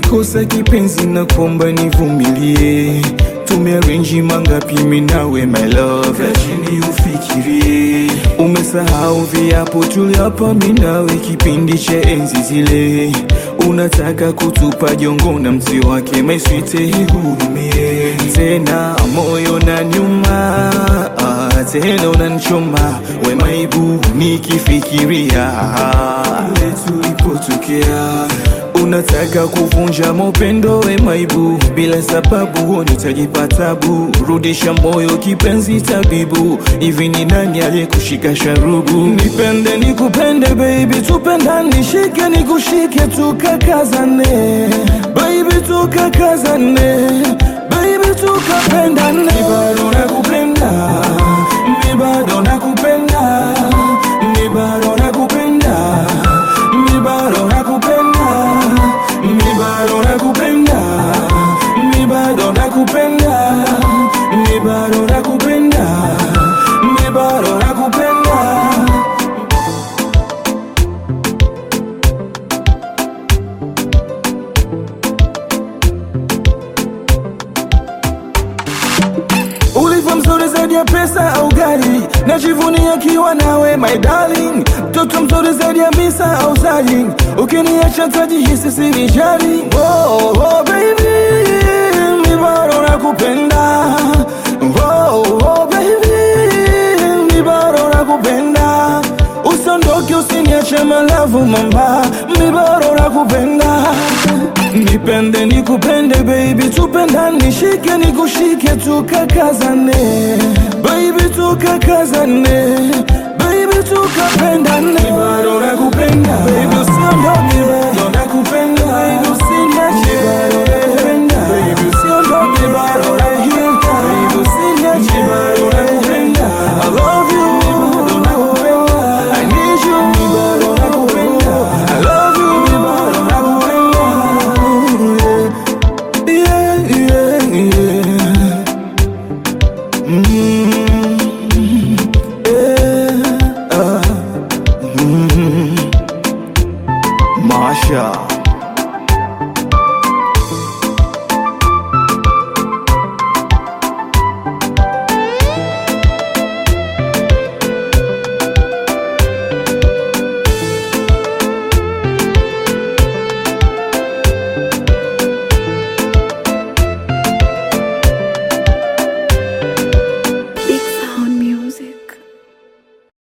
nikikosa kipenzi na kuomba nivumilie tumearenji mangapi mimi nawe my love chini ufikirie umesahau viapo tuliapa mimi nawe kipindi cha enzi zile unataka kutupa jongo na mzi wake my sweet ihurumie tena moyo na nyuma ah, tena unanichoma we maibu nikifikiria ule tulipotokea unataka kuvunja mapendo we maibu bila sababu woni utajipatabu rudisha moyo kipenzi tabibu hivi ni nani aliyekushika sharubu nipende nikupende baby tupendane nishike nikushike tukakazane baby tukakazane baby tukapendane mi bado nakupenda mi bado nakupenda mi bado nakupenda mi bado nakupenda mi bado nakupenda mi bado nakupenda mi bado nakupenda mi bado nakupenda ulivyo mzuri zaidi ya pesa au gari najivunia kiwa nawe my darling mtoto mzuri zaidi ya misa au zali ukiniacha tajihisi sinijali oh, oh, baby mi bado nakupenda oh, oh, baby mi bado nakupenda usiondoke usiniache malavu mamba mi bado nakupenda nipende nikupende baby tupendane nishike nikushike tukakazane baby tukakazane baby tukapendane mi bado nakupenda baby usiondoke